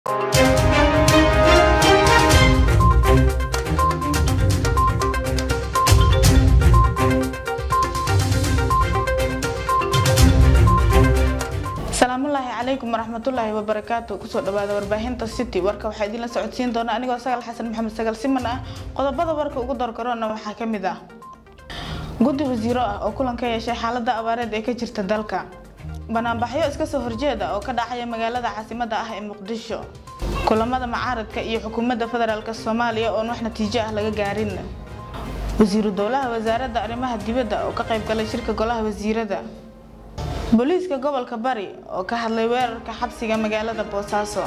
salaamullaahi calaykum waraxmatullaahi wabarakaatu kusoo dhawaada warbaahinta city warka waxaa idinla socodsiin doona anigoo sagal xasan maxamed sagal siman ah qodobada warka ugu dargaroona waxaa ka mid ah guddi wasiiro ah oo kulan ka yeeshay xaalada abaareed ee ka jirta dalka banaanbaxyo iska soo horjeeda oo ka dhacaya magaalada caasimada ah ee muqdisho kulamada macaaradka iyo xukuumadda federaalk soomaaliya oon wax natiijo ah laga gaarin wasiiru dowlaha wasaaradda arrimaha dibadda oo ka qayb galay shirka golaha wasiirada booliiska gobolka bari oo ka hadlay weerarka xabsiga magaalada boosaaso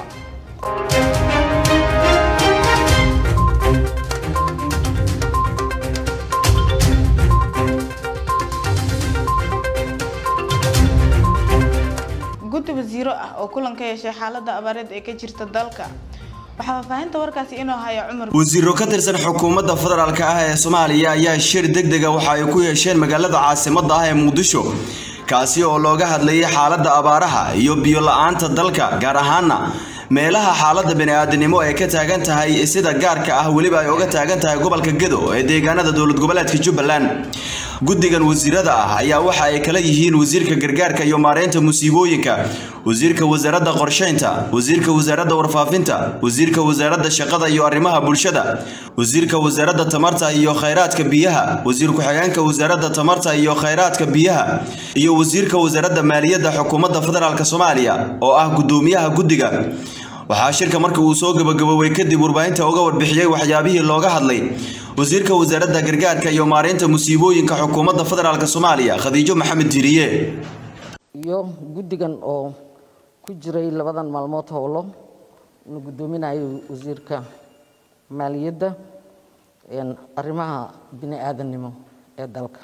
guddi wasiiro ah oo kulan ka yeeshay xaalada abaareed ee ka jirta dalka waxaa faahfaahinta warkaasi inoo haya cumar wasiiro ka tirsan xukuumadda federaalk ah ee soomaaliya ayaa shir degdega waxa ay ku yeesheen magaalada caasimadda ah ee muqdisho kaasi oo looga hadlayay xaaladda abaaraha iyo biyo la-aanta dalka gaar ahaana meelaha xaaladda bani-aadanimo ay ka taagan tahay sida gaarka ah weliba ay uga taagan tahay gobolka gedo ee deegaanada dowlad goboleedka jubbaland guddigan wasiirada ah ayaa waxa ay kala yihiin wasiirka gargaarka iyo maareynta musiibooyinka wasiirka wasaaradda qorsheynta wasiirka wasaaradda warfaafinta wasiirka wasaaradda shaqada iyo arrimaha bulshada wasiirka wasaaradda tamarta iyo khayraadka biyaha wasiir ku-xigeenka wasaaradda tamarta iyo khayraadka biyaha iyo wasiirka wasaaradda maaliyadda xukuumadda federaalk soomaaliya oo ah guddoomiyaha guddiga waxaa shirka markii uu soo gabagaboobay kadib warbaahinta uga warbixiyey waxyaabihii looga hadlay wasiirka wasaaradda gargaarka iyo maareynta musiibooyinka xukuumadda federaalk soomaaliya khadiijo maxamed diiriye iyo guddigan oo ku jiray labadan maalmood howlo inu guddoominayo wasiirka maaliyadda arrimaha bini aadannimo ee dalka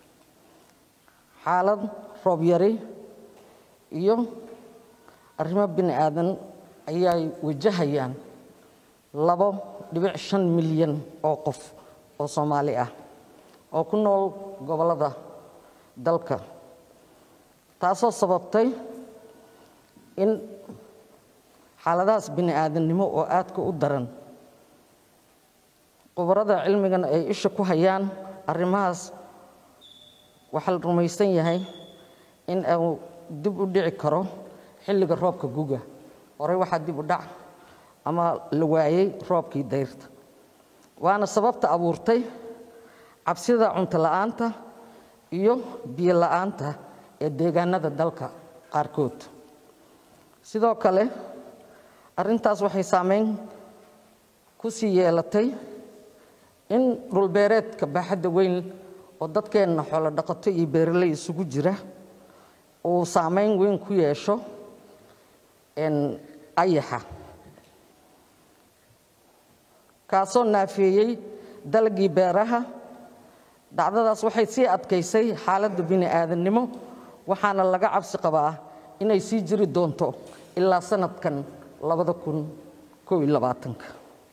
xaalad roob yari iyo arrimo bini aadan ayay wajahayaan labo dhibic shan milyan oo qof oo soomaali ah oo ku nool gobollada dalka taasoo sababtay in xaaladahaas bini aadannimo oo aadka u daran khubarada cilmigan ay isha ku hayaan arrimahaas waxaa la rumaysan yahay in uu dib u dhici karo xilliga roobka guga horey waxaa dib u dhac ama la waayey roobkii dayrta waana sababta abuurtay cabsida cunto la'aanta iyo biyo la'aanta ee deegaanada dalka qaarkood sidoo kale arrintaas waxay saameyn ku sii yeelatay in dhulbeereedka baaxadda weyn oo dadkeenna xoolo dhaqato iyo beeraley isugu jira uu saameyn weyn ku yeesho ayaxa kaasoo naafeeyey dalagii beeraha dhacdadaas waxay sii adkaysay xaaladda bini aadannimo waxaana laga cabsi qabaa inay sii jiri doonto ilaa sanadkan labada kun koob iyo labaatanka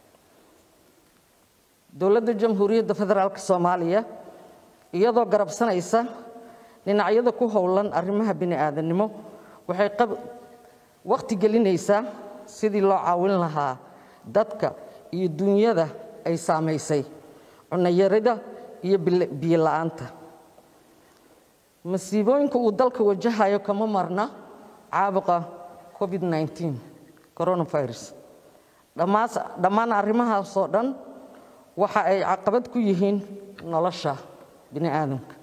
dowladda jamhuuriyadda federaalk soomaaliya iyadoo garabsanaysa dhinacyada ku howlan arrimaha bini aadannimo waxay waqti gelinaysaa sidii loo caawin lahaa dadka iyo dunyada ay saamaysay cunayarida iyo biyo la'aanta masiibooyinka uu dalka wajahayo kama marna caabuqa covid nteen coronavirus dhammaan arrimahaasoo dhan waxa ay caqabad ku yihiin nolosha bini aadamka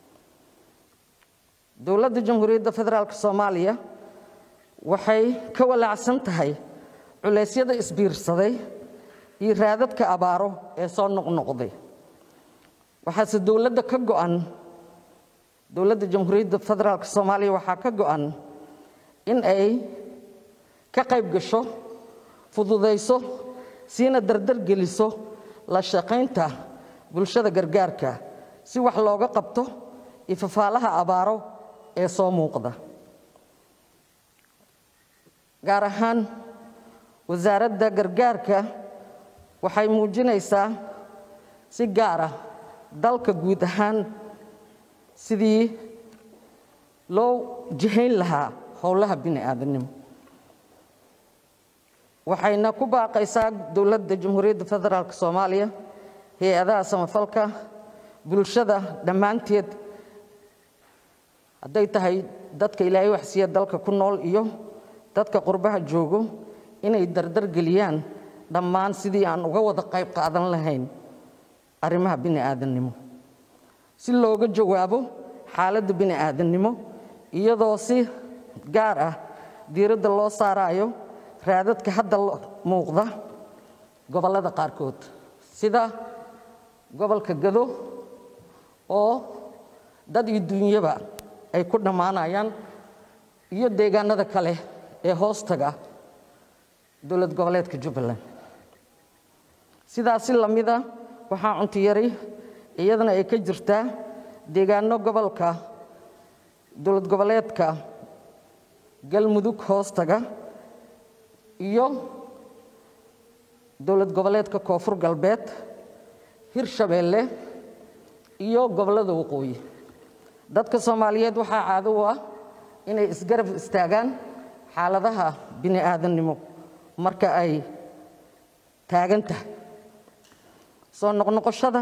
dowladda jamhuuriyadda federaalk soomaaliya waxay ka walaacsan tahay culeysyada isbiirsaday iyo raadadka abaaro ee soo noqnoqday waxaase dowladda ka go'an dowladda jamhuuriyadda federaalk soomaaliya waxaa ka go'an in ay ka qayb gasho fududayso siina dardar geliso la shaqaynta bulshada gargaarka si wax looga qabto iyo fafaalaha abaaro ee soo muuqda gaar ahaan wasaaradda gargaarka waxay muujinaysaa si gaara dalka guud ahaan sidii loo jihayn lahaa howlaha bini aadamnimo waxayna ku baaqaysaa dowladda jamhuuriyadda federaalk soomaaliya hay-adaha samafalka bulshada dhammaanteed hadday tahay dadka ilaahay waxsiiya dalka ku nool iyo dadka qurbaha joogo inay dardar geliyaan dhammaan sidii aan uga wada qayb qaadan lahayn arrimaha bini aadannimo si looga jawaabo xaaladda bini aadannimo iyadoo si gaar ah diiradda loo saarayo raadadka hadda muuqda gobollada qaarkood sida gobolka gado oo dad iyo duunyaba ay ku dhammaanayaan iyo deegaanada kale ee hoostaga dowlad goboleedka jubbaland sidaasi lamida waxaa cuntiyari iyadana ay ka jirtaa deegaano gobolka dowlad goboleedka galmudug hoostaga iyo dowlad goboleedka koonfur galbeed hirshabeelle iyo gobollada waqooyi dadka soomaaliyeed waxaa caado u ah inay isgarab istaagaan xaaladaha bini aadannimo marka ay taagan tahay soo noqnoqoshada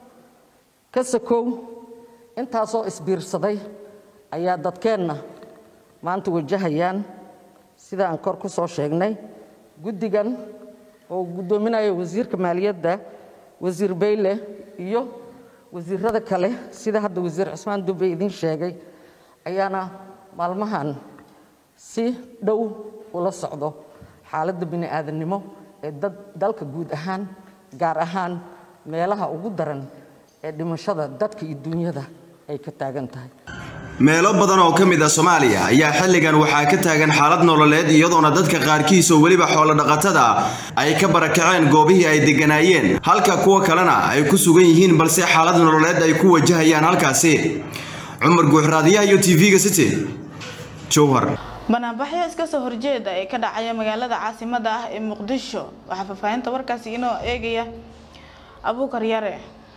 ka sakow intaasoo isbiirsaday ayaa dadkeenna maanta wajahayaan sida aan kor ku soo sheegnay guddigan oo guddoominaya wasiirka maaliyadda wasiir bayle iyo wasiirada kale sida hadda wasiir cismaan dube idiin sheegay ayaana maalmahan si dhow ula socdo xaaladda bini aadannimo ee dad dalka guud ahaan gaar ahaan meelaha ugu daran ee dhimashada dadka iyo duunyada ay ka taagan tahay meelo badan oo ka mid ah soomaaliya ayaa xilligan waxaa ka taagan xaalad nololeed iyadoona dadka qaarkiis oo weliba xoolodhaqatada ay ka barakaceen goobihii ay degganaayeen halka kuwa kalena ay ku sugan yihiin balse xaalad nololeed ay ku wajahayaan halkaasi cumar guuxraadiyaha iyo tv-ga city jowhar banaanbaxyo iska soo horjeeda ee ka dhacaya magaalada caasimada ah ee muqdisho waxaa faahfaahinta warkaasi inoo eegaya abuukar yare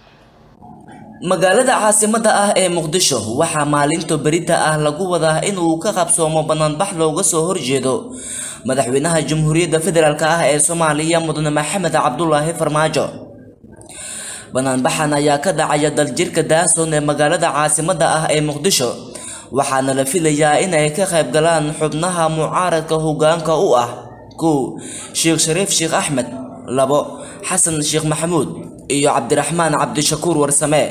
magaalada caasimada ah ee muqdisho waxaa maalinta berita ah lagu wadaa inuu ka qabsoomo banaanbax looga soo horjeedo madaxweynaha jamhuuriyadda federaalk ah ee soomaaliya mudane maxamed cabdulaahi farmaajo banaanbaxan ayaa ka dhacaya daljirka daason ee magaalada caasimada ah ee muqdisho waxaana la filayaa inay ka qayb galaan xubnaha mucaaradka hogaanka u ah kow sheekh shariif sheekh axmed labo xasan sheekh maxamuud iyo cabdiraxmaan cabdishakuur warsame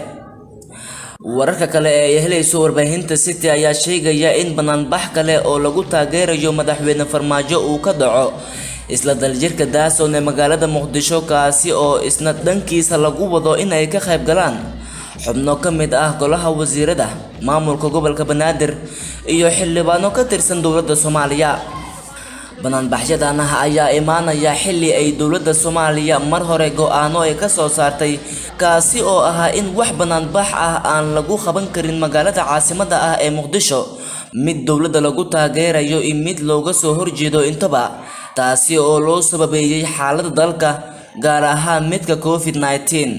wararka kale ee ay helayso warbaahinta city ayaa sheegaya in banaanbax kale oo lagu taageerayo madaxweyne farmaajo uu ka dhaco isla daljirka daason ee magaalada muqdisho kaasi oo isna dhankiisa lagu wado inay ka qayb galaan xubno ka mid ah golaha wasiirada maamulka gobolka banaadir iyo xildhibaano ka tirsan dowladda soomaaliya banaanbaxyadan ah ayaa imaanaya xilli ay dowladda soomaaliya mar hore go-aano ay ka soo saartay kaasi oo ahaa in wax banaanbax ah aan lagu qaban karin magaalada caasimada ah ee muqdisho mid dowladda lagu taageerayo iyo mid looga soo horjeedo intaba taasi oo loo sababeeyey xaaladda dalka gaar ahaan midka covid -19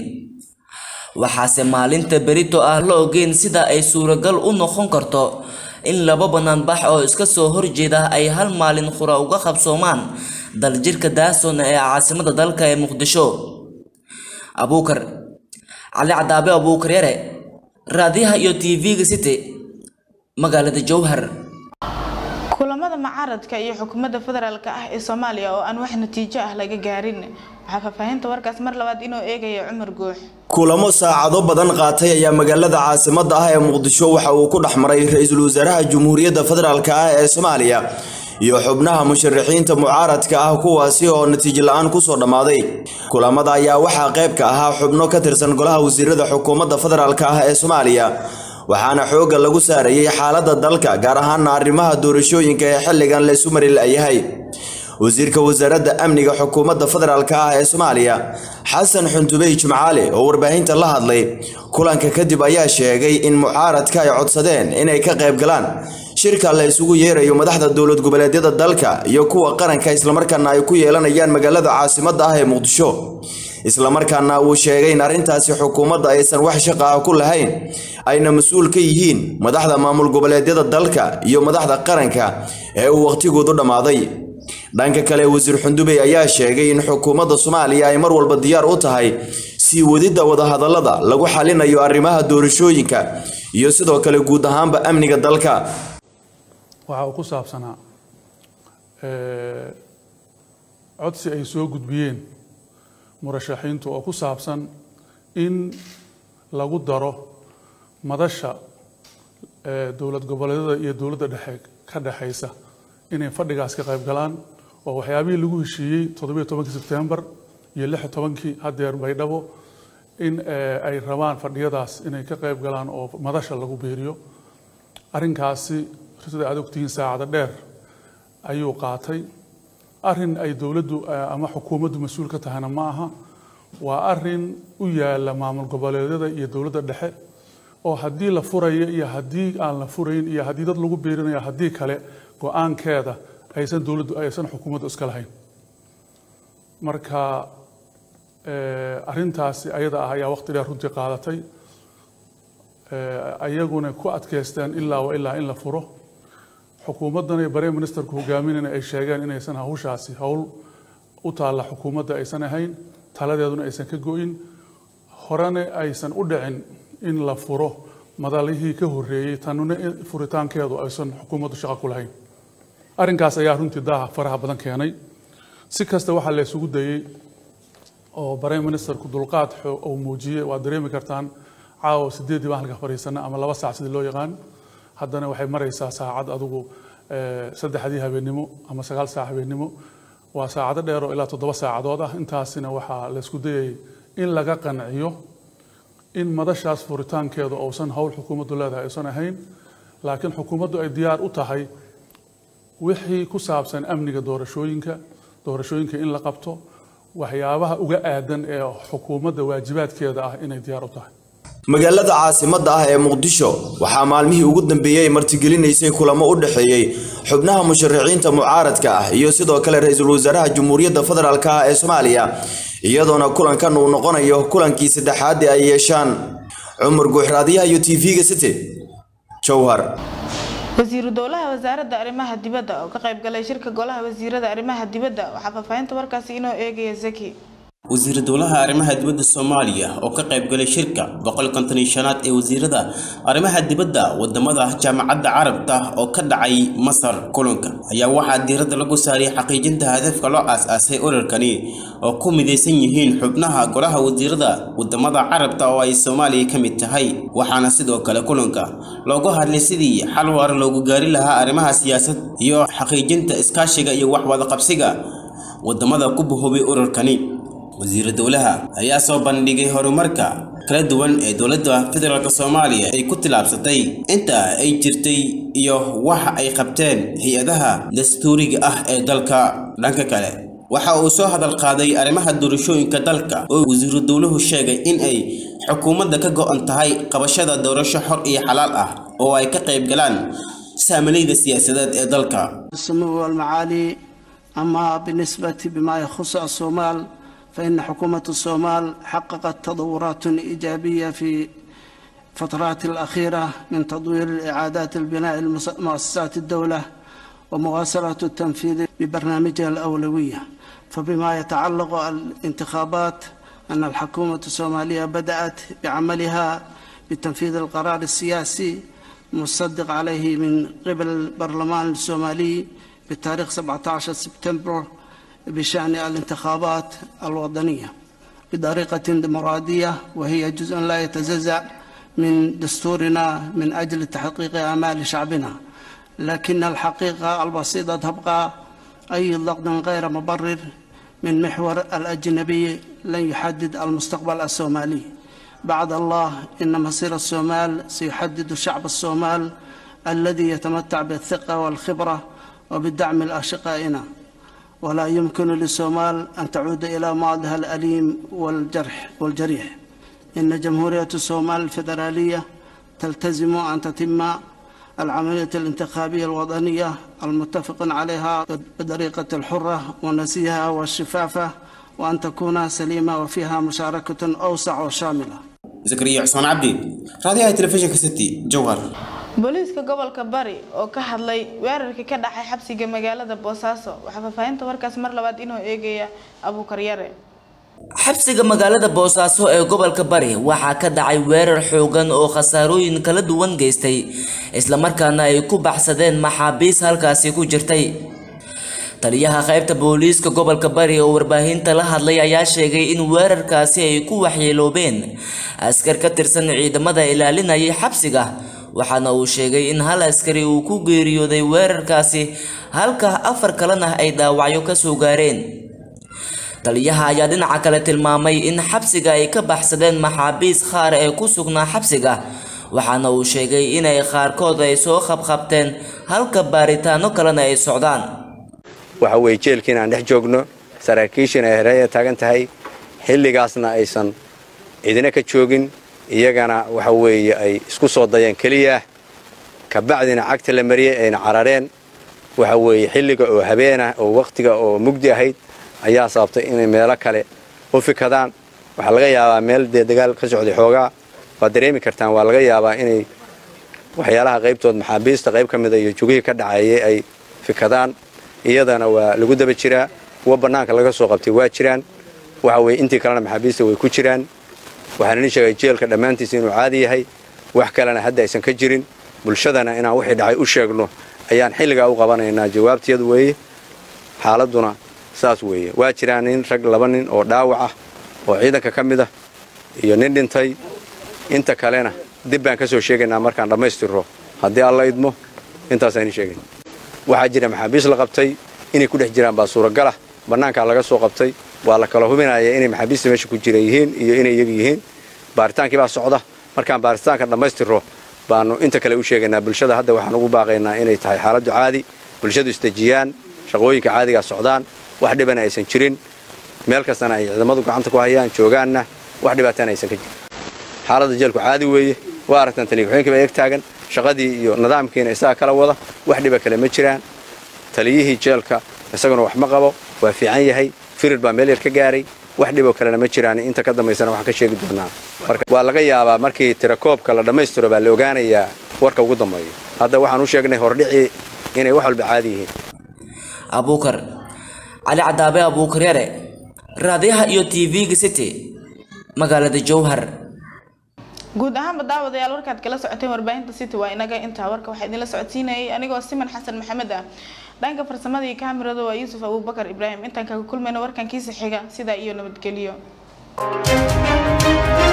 waxaase maalinta berito ah la ogeyn sida ay suuragal u noqon karto in laba banaanbax oo iska soo horjeeda ay hal maalin qura uga qabsoomaan daljirka daason ee caasimada dalka ee muqdisho abuukar cali cadaabe abuukar yare raadiyaha iyo tv-ga city magaalada jowhar kulamada mucaaradka iyo xukuumadda federaalk ah ee soomaaliya oo aan wax natiijo ah laga gaarin waxaa faahfaahinta warkaas mar labaad inoo eegaya cumar guux kulamo saacado badan qaatay ayaa magaalada caasimada ah ee muqdisho waxa uu ku dhex maray ra-iisul wasaaraha jamhuuriyadda federaalk ah ee soomaaliya iyo xubnaha musharaxiinta mucaaradka ah kuwaasi oo natiijo la-aan kusoo dhammaaday kulamada ayaa waxaa qayb ka ahaa xubno ka tirsan golaha wasiirada xukuumadda federaalk ah ee soomaaliya waxaana xoogga lagu saarayay xaaladda dalka gaar ahaana arrimaha doorashooyinka ee xilligan laysu mari la-yahay wasiirka wasaaradda amniga xukuumadda federaalk ah ee soomaaliya xasan xundubey jimcaale oo warbaahinta la hadlay kulanka kadib ayaa sheegay in mucaaradka ay codsadeen inay ka qayb galaan shirka la isugu yeerayo madaxda dowlad goboleedyada dalka iyo kuwa qaranka islamarkaana ay ku yeelanayaan magaalada caasimadda ah ee muqdisho islamarkaana uu sheegay in arrintaasi xukuumadda aysan wax shaqa ah ku lahayn ayna mas-uul ka yihiin madaxda maamul goboleedyada dalka iyo madaxda qaranka ee uu waqhtigoodu dhammaaday dhanka kale wasiir xundubey ayaa sheegay in xukuumadda soomaaliya ay mar walba diyaar u tahay sii wadidda wadahadallada lagu xalinayo arrimaha doorashooyinka iyo sidoo kale guud ahaanba amniga dalka waxa uu ku saabsanaa codsi ay soo gudbiyeen murashaxiintu oo ku saabsan in lagu daro madasha dowlad goboleedyada iyo dowladda dhexe ka dhexaysa inay fadhigaas ka qayb galaan oo waxyaabihii lagu heshiiyey toddobiyo tobankii sebtembar iyo lix iyo tobankii haddeer baydhabo in ay rabaan fadhiyadaas inay ka qayb galaan oo madasha lagu biiriyo arrinkaasi sida aad ogtihiin saacada dheer ayuu qaatay arrin ay dowladdu ama xukuumaddu mas-uul ka tahayna ma aha waa arrin u yaala maamul goboleedyada iyo dowladda dhexe oo haddii la furayo iyo haddii aan la furayn iyo haddii dad lagu biirinayo haddii kale go-aankeeda aysan dowladdu aysan xukuumaddu iska lahayn marka arrintaasi ayada ah ayaa waqti dheer runtii qaadatay ayaguna ku adkaysteen ilaa wa ilaa in la furo xukuumaddan iyo bare ministerku hogaaminayna ay sheegeen inaysan hawshaasi howl u taalla xukuumadda aysan ahayn taladeeduna aysan ka go-in horena aysan u dhicin in la furo madalihii ka horreeyey tanuna furitaankeedu aysan xukuumaddu shaqo ku lahayn arrinkaas ayaa runtii daaha faraha badan keenay si kasta waxaa la isugu dayey oo bare ministerku dulqaad uu muujiyey waad dareemi kartaan caawa sideeddii baan halka fadhiisana ama laba saac sidii loo yaqaan haddana waxay maraysaa saacad adigu saddexdii habeennimo ama sagaal saac habeennimo waa saacado dheer oo ilaa toddoba saacadood ah intaasina waxaa la isku dayayay in laga qanciyo in madashaas furitaankeedu uusan howl xukuumaddu leedahay aysan ahayn laakiin xukuumaddu ay diyaar u tahay wixii ku saabsan amniga doorashooyinka doorashooyinka in la qabto waxyaabaha uga aadan ee xukuumadda waajibaadkeeda ah inay diyaar u tahay magaalada caasimadda ah ee muqdisho waxaa maalmihii ugu dambeeyey ay martigelinaysay kulamo u dhexeeyey xubnaha musharaxiinta mucaaradka ah iyo sidoo kale ra-iisul wasaaraha jamhuuriyadda federaalk ah ee soomaaliya iyadoona kulankan uu noqonayo kulankii saddexaadii ay yeeshaan cumar guuxraadiyaha iyo t v-ga city jowhar wasiiru dowlaha wasaaradda arrimaha dibadda oo ka qayb galay shirka golaha wasiirada arrimaha dibadda waxaa faahfaahinta warkaasi inoo eegaya zaki wasiir dowlaha arrimaha dibadda soomaaliya oo ka qayb galay shirka boqol konton iyo shanaad ee wasiirada arrimaha dibadda wadamada jaamacadda carabta oo ka dhacay masar kulanka ayaa waxaa diiradda lagu saariyay xaqiijinta hadafka loo aas-aasay urarkani oo ku midaysan yihiin xubnaha golaha wasiirada wadamada carabta oo ay soomaaliya ka mid tahay waxaana sidoo kale kulanka loogu hadlay sidii xal waara loogu gaari lahaa arrimaha siyaasad iyo xaqiijinta iskaashiga iyo waxwadaqabsiga wadamada ku bahoobay urarkani wasiira dowlaha ayaa soo bandhigay horumarka kala duwan ee dowladda federaalk soomaaliya ay ku tilaabsatay inta ay jirtay iyo waxa ay qabteen hay-adaha dastuuriga ah ee dalka dhanka kale waxa uu soo hadal qaaday arrimaha doorashooyinka dalka oo wasiiru dowluhu sheegay in ay xukuumadda ka go-an tahay qabashada doorasho xor iyo xalaal ah oo ay ka qayb galaan saamalayda siyaasadeed ee dalka أما بالنسبة بما يخص الصومال فإن حكومة الصومال حققت تطورات إيجابية في فترات الأخيرة من تطوير إعادات البناء مؤسسات الدولة ومواصلة التنفيذ ببرنامجها الأولوية فبما يتعلق الانتخابات أن الحكومة الصومالية بدأت بعملها بتنفيذ القرار السياسي مصدق عليه من قبل البرلمان الصومالي بتاريخ 17 سبتمبر بشأن الانتخابات الوطنية بطريقة ديمقراطية وهي جزء لا يتجزأ من دستورنا من أجل تحقيق آمال شعبنا لكن الحقيقة البسيطة تبقى أي ضغط غير مبرر من محور الأجنبي لن يحدد المستقبل الصومالي بعد الله إن مصير الصومال سيحدد شعب الصومال الذي يتمتع بالثقة والخبرة وبالدعم الأشقائنا ولا يمكن للصومال أن تعود إلى ماضيها الأليم والجرح والجريح إن جمهورية الصومال الفيدرالية تلتزم أن تتم العملية الانتخابية الوطنية المتفق عليها بطريقة الحرة والنزيهة والشفافة وأن تكون سليمة وفيها مشاركة أوسع وشاملة زكريا عثمان عبدي راديو تلفزيون كستي جوهر booliiska gobolka bari oo ka hadlay weerarkii ka dhacay xabsiga magaalada boosaaso waxaa faahfaahinta warkaas mar labaad inoo eegaya abuukar yare xabsiga magaalada boosaaso ee gobolka bari waxaa ka dhacay weerar xoogan oo khasaarooyin kala duwan geystay islamarkaana ay ku baxsadeen maxaabiis halkaasi ku jirtay taliyaha qaybta booliiska gobolka bari oo warbaahinta la hadlay ayaa sheegay in weerarkaasi ay ku waxyeeloobeen askar ka tirsan ciidamada ilaalinayay xabsiga waxaana uu sheegay in hal askari uu ku geeriyooday weerarkaasi halka afar kalena ay dhaawacyo ka soo gaareen taliyaha ayaa dhinaca kale tilmaamay in xabsiga ay ka baxsadeen maxaabiis qaar ee ku sugnaa xabsiga waxaana uu sheegay inay qaarkood ay soo qabqabteen halka baaritaano kalena ay socdaan waxa weeye jeelkiin aan dhex joogno saraakiishiina ay hareeya taagan tahay xilligaasna aysan cidina ka joogin iyagana waxa weeye ay isku soo dayeen keliya kabacdina cagta la mariyey ayna carareen waxa weeye xilliga oo habeenah oo wakhtiga oo mugdi ahayd ayaa sababtay inay meelo kale u fikadaan waxaa laga yaabaa meel dee dagaal ka socday xoogaa waad dareemi kartaan waa laga yaabaa inay waxyaalaha qaybtood maxaabiista qayb ka mida iyo jugihii ka dhacayay ay fikadaan iyadana waa lagu daba jiraa kuwa bannaanka laga soo qabtay waa jiraan waxa weye intii kalena maxaabiista way ku jiraan waxaan idin sheegay jeelka dhammaantiisa inuu caadi yahay wax kalena hadda aysan ka jirin bulshadana inaan wixii dhacay u sheegno ayaan xilligaa u qabanaynaa jawaabteedu weeye xaaladduna saas weeye waa jiraan nin rag laba nin oo dhaawac ah oo ciidanka ka mid ah iyo nin dhintay inta kalena dib baan ka soo sheegaynaa markaan dhammaystirro haddii alla idmo intaasaan idin sheegay waxaa jira maxaabiis la qabtay inay ku dhex jiraan baa suuragalah bannaankaa laga soo qabtay waa la kala hubinaya inay maxaabiista meesha ku jira yihiin iyo inay iyaga yihiin baaritaankii baa socda markaan baaritaanka dhammaystirro baanu inta kale u sheegaynaa bulshada hadda waxaan ugu baaqaynaa inay tahay xaaladdu caadi bulshadu isdejiyaan shaqooyinka caadigaa socdaan wax dhibana aysan jirin meel kastana ay ciidamadu gacanta ku hayaan joogaanna wax dhibaatana aysan ka jirin xaaladda jeelku caadi weeye waa aragtaan taliya-ku-xeenkii baa eeg taagan shaqadii iyo nidaamkiina isaga kala wada wax dhiba kale ma jiraan taliyihii jeelka isaguna wax ma qabo waa fiican yahay firir baa meel yar ka gaaray wax dhiboo kalena ma jiraan inta ka dambaysana waxaan ka sheegi doonaa marka waa laga yaabaa markii tirakoobka la dhammaystiro baa la ogaanayaa warka ugu dambeeyo hadda waxaan u sheegnay hordhicii inay wax walba caadi yihiin abuukar cali cadaabe abuukar yare raadiyaha iyo tv-ga city magaalada jowhar guud ahaanba daawadayaal warkaad kala socoteen warbaahinta city waa inaga intaa warka waxaa idinla socodsiinayay anigoo siman xasan maxamed ah dhanka farsamada iyo kaamirada waa yuusuf abuubakar ibraahim intaan kaga kulmayno warkankiisa xiga sidaa iyo nabadgelyo